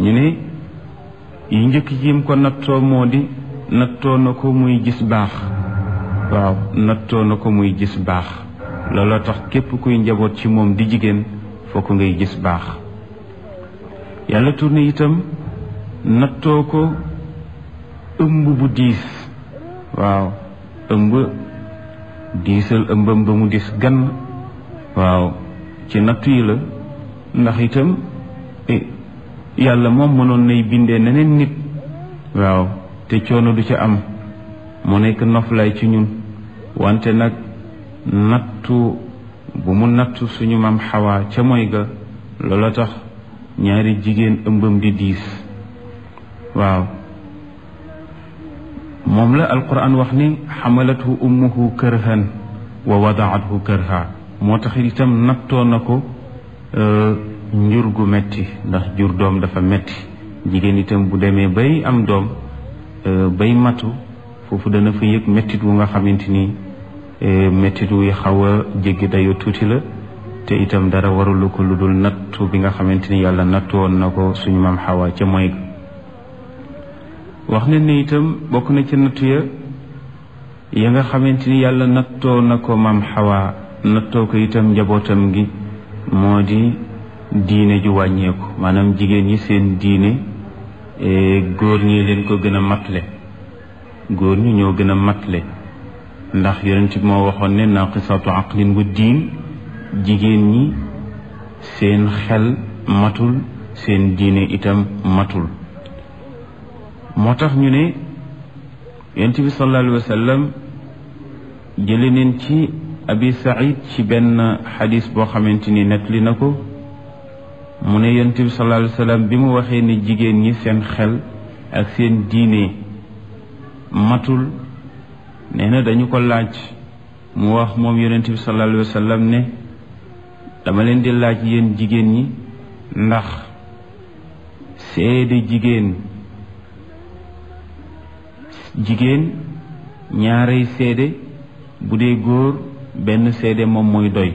ñu ne yi njëkk yim ko nattoo moo di nattoo na ko muy gis baax waaw nattoo na ko muy gis baax looloo tax képp kuy njaboot ci moom di jigéen fokk ngay gis baax yàlla tourné itam nattoo ko ëmb bu diis waaw ëmb diisal ëmbam ba mu dis gann waaw ci nattu yi la ndax itam yàlla moom mënoon nay bindee neneen nit waaw te coono du ca am mu nekk noflaay ci ñun wante nag nattu bu mu nattu suñu maam xawaa ca mooy ga loola tax ñaari jigéen ëmbam di diis waaw moom la alquran wax ni xamalathu ummuhu kërhan wa wadaathu kërha moo tax itam nattoo na ko njur gu metti ndax jur doom dafa metti jigéen itam bu demee bay am doom bay matu foofu dana fa yëg mettit wu nga xamante ni mettit wu xaw a jéggi dayoo tuuti la te itam dara warulu ko lu dul nattu bi nga xamante ni yàlla nattu woon na ko suñu maam xawa ca mooy wax ne ni itam bokk na ci nattu ya ya nga xamante ni yàlla nattoo na ko maam xawa nattoo ko itam njabootam gi moo di diine ju wàññeeku maanaam jigéen ñi seen diine góor ñi leen ko gën a matle góor ñi ñoo gën a matle ndax yonent bi moo waxoon ne naqisatu aqlin wa diin jigéen ñi seen xel matul seen diine itam matul moo tax ñu ne yonent bi sallallahu alayhi wa sallam jële neen ci abi saïd ci benn xadis boo xamante ni nettali na ko mu ne yonent bi sallallahu alayhi wa sallam bi mu waxee ne jigéen ñi seen xel ak seen diine matul nee na dañu ko laaj mu wax moom yonent bi sallallahu alayhi wa sallam ne dama leen di laaj yéen jigéen ñi ndax seede jigéen jigéen ñaarey seede bu dee góor benn seede moom mooy doy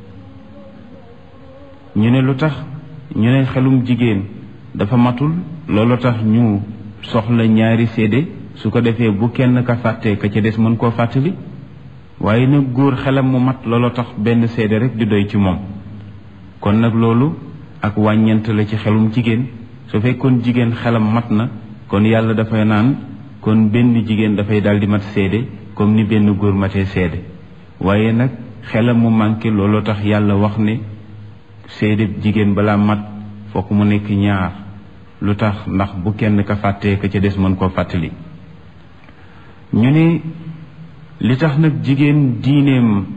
ñu ne lu tax ñu ne xelum jigéen dafa matul loolu tax ñu soxla ñaari seede su ko defee bu kenn ka fàttee ka ca des mën koo fàttali waaye nag góor xelam mu mat loolu tax benn seede rek di doy ci moom kon nag loolu ak wàññent la ci xelum jigéen su fekkoon jigéen xelam mat na kon yàlla dafay naan kon benn jigéen dafay daal di mat seede comme ni benn góor matee seede waaye nag xelam mu manqué looloo tax yàlla wax ne seede jigéen balaa mat fokk mu nekk ñaar lu tax ndax bu kenn ka fàttee ka ca des mën koo fàttali ñu ne li tax nag jigéen diineem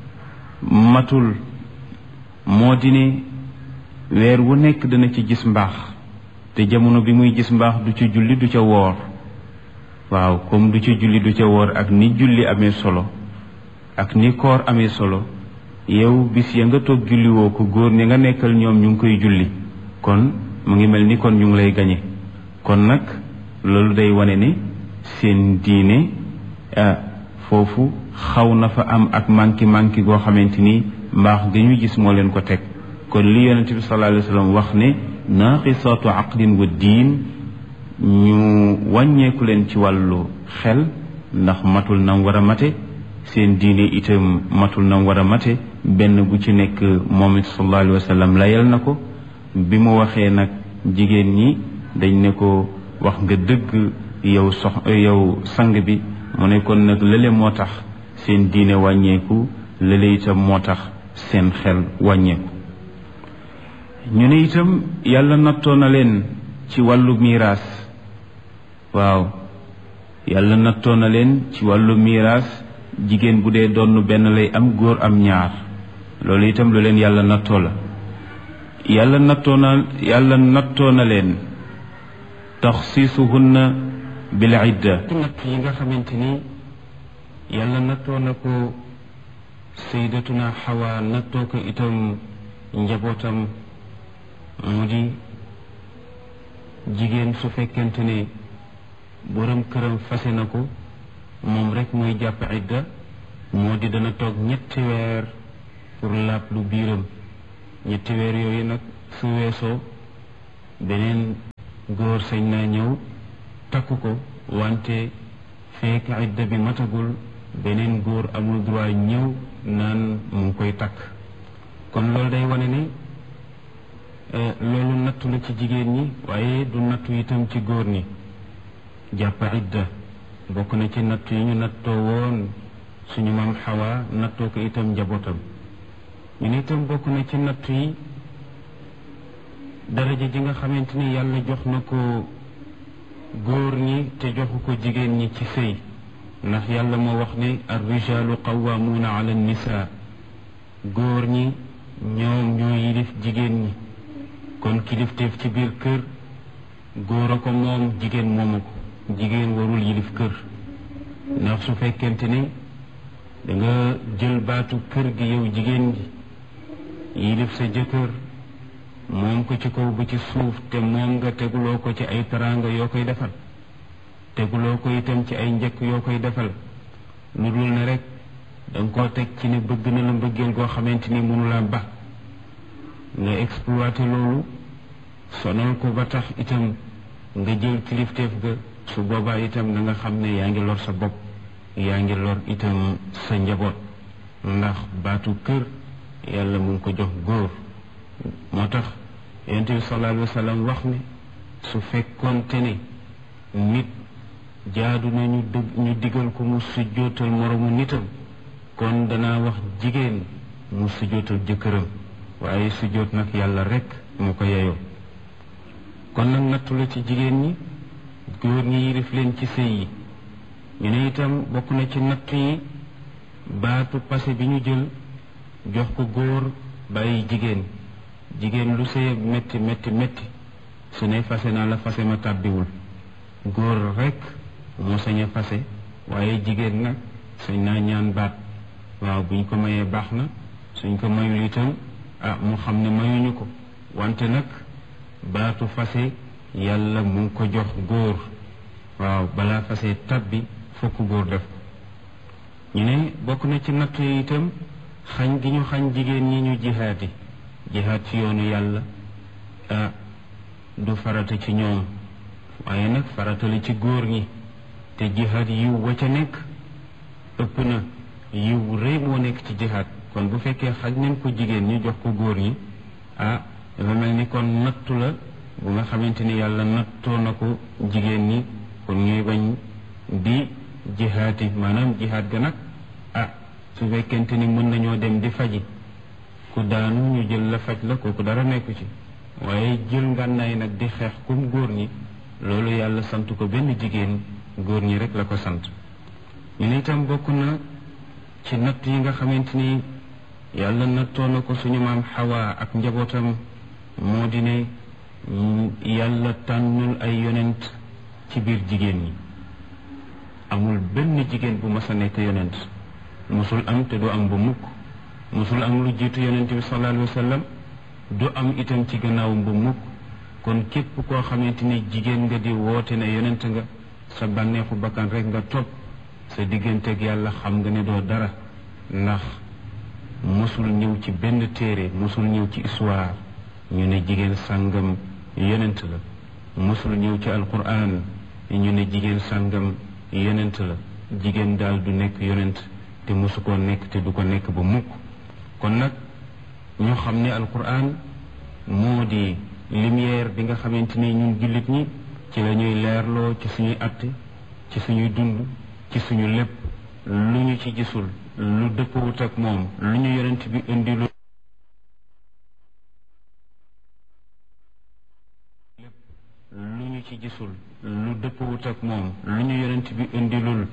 matul moo di ne weer wu nekk dana ci gis mbaax te jamono bi muy gis mbaax du ci julli du ca woor waaw comme du ci julli du ca woor ak ni julli amee solo ak ni koor amee solo yow bis ya nga toog julli woo ko góor ñi nga nekkal ñoom ñu ngi koy julli kon mu ngi mel ni kon ñu ngi lay gañe kon nag loolu day wane ne seen diine foofu xaw na fa am ak manki manki goo xamante ni mbaax gi ñu gis moo leen ko teg kon li yonent bi sallallahu alayhi wa sallam wax ne naqisatu aqlin wa diin ñu wàññeeku leen ci wàllu xel ndax matul nam war a mate seen diine itam matul nam war a mate benn bu ci nekk moom it sallallahu alayhi wa sallam layal na ko bi mu waxee nag jigéen ñi dañ ne ko wax nga dëgg yow sox yow sang bi mu ne kon nag lële moo tax seen diine wàññeeku lële itam moo tax seen xel wàññeeku ñu ne itam yàlla nattoo na leen ci wàllu miiraas waaw yàlla nattoo na leen ci wàllu miiraas jigéen bu dee donn benn lay am góor am ñaar loolu itam lu leen yàlla nattoo la yàlla nattoo na yàlla nattoo na leen taxsiisuhunna bil idda natt yi nga xamante ni yàlla nattoo na ko saydatuna xawa nattoo ko itam njabootam mu di jigéen su fekkente ne borom këram fase na ko moom rek mooy jàpp idda moo di dana toog ñetti weer pour laab lu biiram ñetti weer yooyu nag su weesoo beneen góor sañ naa ñëw takk ko wante fekk idda bi matagul beneen góor amul droit ñëw naan mu ngi koy takk kon loolu day wane ne loolu nattu la ci jigéen ñi waaye du nattu itam ci góor ñi jàpp idda bokk na ci nattu yi ñu nattoo woon suñu maam xawa nattoo ko itam njabootam ñu ne itam bokk na ci nattu yi daraja ji nga xamante ni yàlla jox na ko góor ñi te joxu ko jigéen ñi ci sëy ndax yàlla moo wax ne ar rijaalu qawwaamuuna ala nisa góor ñi ñoom ñoo yilif jigéen ñi kon kilifteef ci biir kër góor a ko moom jigéen moomu ko jigéen warul yilif kër ndax su fekkente ni da nga jël baatu kër gi yow jigéen gi yilif sa jëkkër moom ko ci kaw bu ci suuf te moom nga teguloo ko ci ay teraanga yoo koy defal teguloo ko itam ci ay njëkk yoo koy defal lu dul ne rek danga koo teg ci ne bëgg na la mbëggeel goo xamante ni mënu la ba nga exploité loolu sonal ko ba tax itam nga jël kilifteef ga su boobaa itam da nga xam ne yaa ngi lor sa bopp yaa ngi lor itam sa njaboot ndax baatu kër yàlla mu ngi ko jox góor moo tax yonent bi sallallahu alayhi wa sallam wax ne su fekkoonte ne nit jaadu na ñu dëgg ñu digal ko mu sujjootal moromu nitam kon danaa wax jigéen mu sujjootal jëkkëram waaye sujjoot nag yàlla rekk mu ko yeyoo kon nag nattu la ci jigéen ñi góor ñi yilif leen ci sëy yi ñu ne itam bokk na ci nattu yi baatu passé bi ñu jël jox ko góor bàyyi jigéen jigéen lu sëy métti métti métti su ne fase naa la fase ma tàbbiwul góor rekk moo sañ a fase waaye jigéen nag sañ naa ñaan baat waaw buñ ko mayee baax na suñ ko mayul itam ah mu xam ne mayuñu ko wante nag baatu fase yàlla mu ngi ko jox góor waaw balaa fase tabbi fokk góor def ko ñu ne bokk na ci natt yi itam xañ gi ñu xañ jigéen ñi ñu jihaati jihaat ci yoonu yàlla ah du farata ci ñoom waaye nag farata la ci góor ñi te jihaat yiw wa ca nekk ëpp na yiw rëy moo nekk ci jihaat kon bu fekkee xaj nañ ko jigéen ñi jox ko góor ñi ah dafa mel ni kon nattu la bu nga xamante ni yàlla nattoo na ko jigéen ñi kon ñuy bañ di jihaati maanaam jihaat ga nag ah su fekkente ni mën nañoo dem di faji ku daanu ñu jël la faj la kooku dara nekku ci waaye jël ngànnaay nag di xeex kum góor ñi loolu yàlla sant ko benn jigéen góor ñi rek la ko sant ñu ne itam bokk na ci natt yi nga xamante ni yàlla nattoo na ko suñu maam xawaa ak njabootam moo di ne yàlla tànnul ay yonent ci biir jigéen ñi amul benn jigéen bu mas a nekk yonent musul am te du am bu mukk musul am lu jiitu yonent bi sallallahu alayhi wa sallam du am itam ci gannaawam bu mukk kon képp koo xamante ni jigéen nga di woote ne yonent nga sa bànneexu bakkan rek nga topp sa digganteeg yàlla xam nga ne doo dara ndax mosul ñëw ci benn téere mosul ñëw ci histoire ñu ne jigéen sàngam yonent la mosul ñëw ci alquran ñu ne jigéen sàngam yonent la jigéen daal du nekk yonent te mosu koo nekk te du ko nekk ba mukk kon nag ñu xam ne alquran moo di lumière bi nga xamante ni ñun jullit ñi ci la ñuy leerloo ci suñuy atte ci suñuy dund ci suñu lépp lu ñu ci gisul lu dëppwut ak moom lu ñu yonent bi indi lu lépp lu ñu ci gisul lu dëppwut ak moom lu ñu yonent bi indilul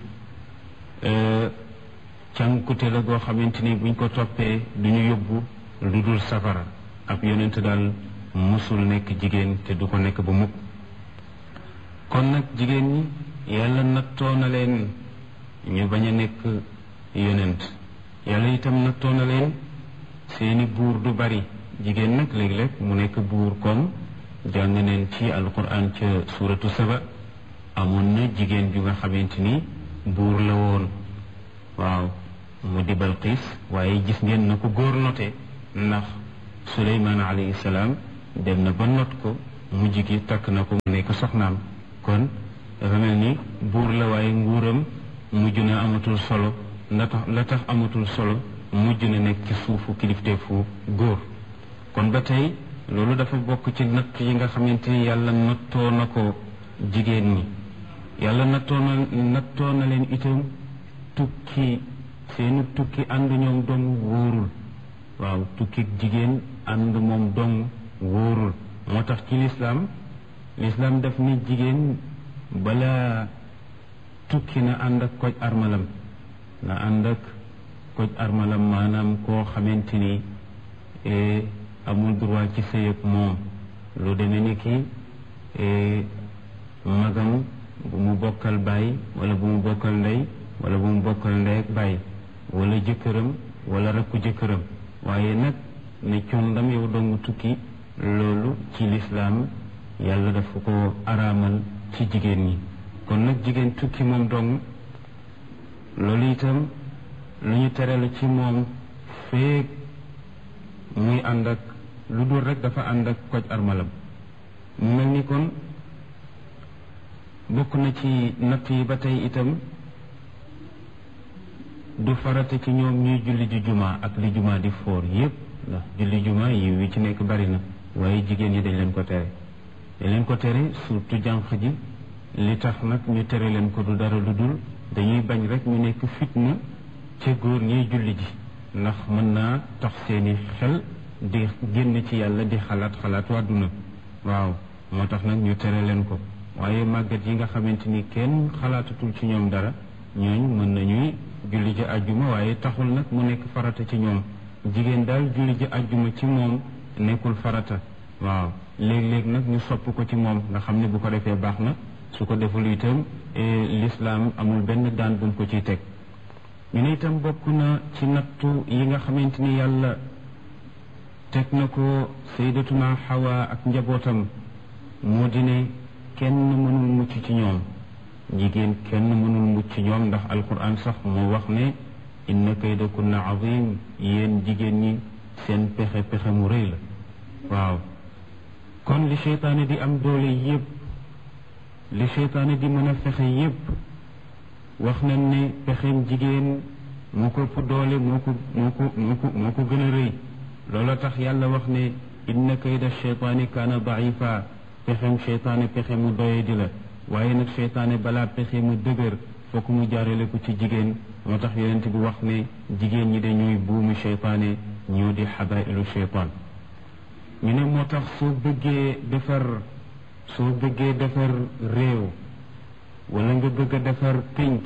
cànkute la goo xamante ni buñ ko toppee du ñu yóbbu lu dul safara ab yonent daal musul nekk jigéen te du ko nekk ba mukk kon nag jigéen ñi yàlla nattoo na leen ñu bañ a nekk yonent yàlla itam nattoo na leen seeni buur du bari jigéen nag léeg-léeg mu nekk buur comme jàng neen ci alquran ca suratu saba amoon na jigéen ju nga xamante ni buur la woon waaw mu di Balqiis waaye gis ngeen na ko góor note ndax Suleymaan alayhi salaam dem na ba not ko mujj gi takk na ko mu nekk soxnaam kon dafa mel ni buur la waaye nguuram mujj na amatul solo la tax la tax amatul solo mujj na nekk ci suufu kilifteefu góor kon ba tey loolu dafa bokk ci natt yi nga xamante ni yàlla nattoo na ko jigéen ñi yàlla nattoo na nattoo na leen itam tukki seenu tukki ànd ñoom dong wóorul waaw tukki jigéen ànd moom dong wóorul moo tax ci lislaam lislaam daf ni jigéen bala tukki na ànd ak koj armalam na ànd ak koj armalam maanaam koo xamante ni amul droit ci sëy ak moom lu demee ni ki magam bu mu bokkal baay wala bu mu bokkal ndey wala bu mu bokkal ndey ak baay wala jëkkëram wala rakku jëkkëram waaye nag ne condam yow dong tukki loolu ci lislaam yàlla dafa ko araamal ci jigéen ñi kon nag jigéen tukki moom dong loolu itam lu ñu tere la ci moom feeg muy ànd ak lu dul rek dafa ànd ak koj armalam mu mel ni kon bokk na ci natt yi ba tey itam du farata ci ñoom ñuy julli ji juma ak li juma di foor yépp ndax julli juma yi wi ci nekk bari na waaye jigéen ñi dañ leen ko tere dañ leen ko tere surtout jànq ji li tax nag ñu tere leen ko du dara lu dul dañuy bañ rek ñu nekk fitna ca góor ñiy julli ji ndax mën naa tax seeni xel di génn ci yàlla di xalaat xalaat wàdduna waaw moo tax nag ñu tere leen ko waaye màggat yi nga xamante ni kenn xalaatatul ci ñoom dara ñooñ mën nañuy julli ji àjjuma waaye taxul nag mu nekk farata ci ñoom jigéen daal julli ji àjjuma ci moom nekkul farata waaw léeg-léeg nag ñu sopp ko ci moom nga xam ne bu ko defee baax na su ko deful itam lislaam amul benn daan buñ ko ciy teg ñu ne itam bokk na ci nattu yi nga xamante ni yàlla teg na ko sayyidatuna Hawa ak njabootam moo di ne kenn mënul mucc ci ñoom jigéen kenn mënul mucc ci ñoom ndax alquran sax moo wax ne inna kaydakunna azim yéen jigéen ñi seen pexe pexe mu rëy la waaw kon li seytaane di am doole yépp li seytaane di mën a fexe yépp wax nañ ne pexeem jigéen moo ko ëpp doole moo ko moo ko moo ko moo ko gën a rëy loola tax yàlla wax ne inna kayda cheytaani kaana daifa pexem cheytaane pexe mu doye di la waaye nag cheytaane balaa pexe mu dëgër fokk mu jaarale ko ci jigéen moo tax yonent bi wax ne jigéen ñi dañuy buumu cheytaane ñoo di xabailu cheytaan ñu ne moo tax soo bëggee defar soo bëggee defar réew wala nga bëgg a defar pénc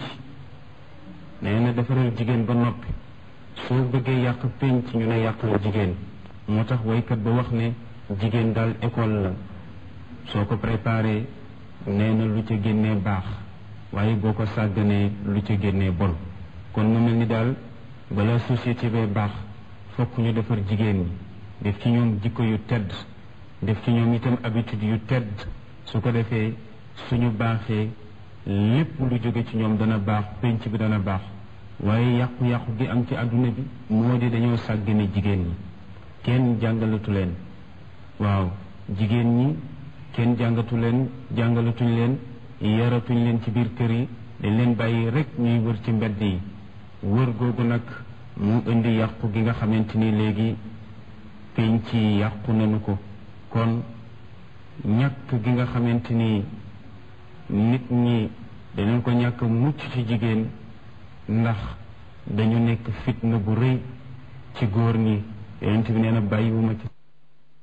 nee na defaral jigéen ba noppi soo bëggee yàq pénc ñu ne yàqal jigéen moo tax waykat ba wax ne jigéen daal école la soo ko préparé nee na lu ca génnee baax waaye boo ko sàgganee lu ca génnee bon kon mu mel ni daal bala société bee baax fokk ñu defar jigéen ñi def ci ñoom jikko yu tedd def ci ñoom itam habitude yu tedd su ko defee suñu baaxee lépp lu jóge ci ñoom dana baax pénc bi dana baax waaye yàqu-yàqu gi am ci àdduna bi moo di dañoo sàggane jigéen ñi kenn jàngalatu leen waaw jigéen ñi kenn jàngatu leen jàngalatuñ leen yaratuñ leen ci biir kër yi dañ leen bàyyi rek ñuy wër ci mbedd yi wër googu nag mu indi yàqu gi nga xamante ni léegi pénc yi yàqu nañu ko kon ñàkk gi nga xamante ni nit ñi dañu ko ñàkk mucc ci jigéen ndax dañu nekk fitna bu rëy ci góor ñi yonent bi nee na bàyyiwuma ci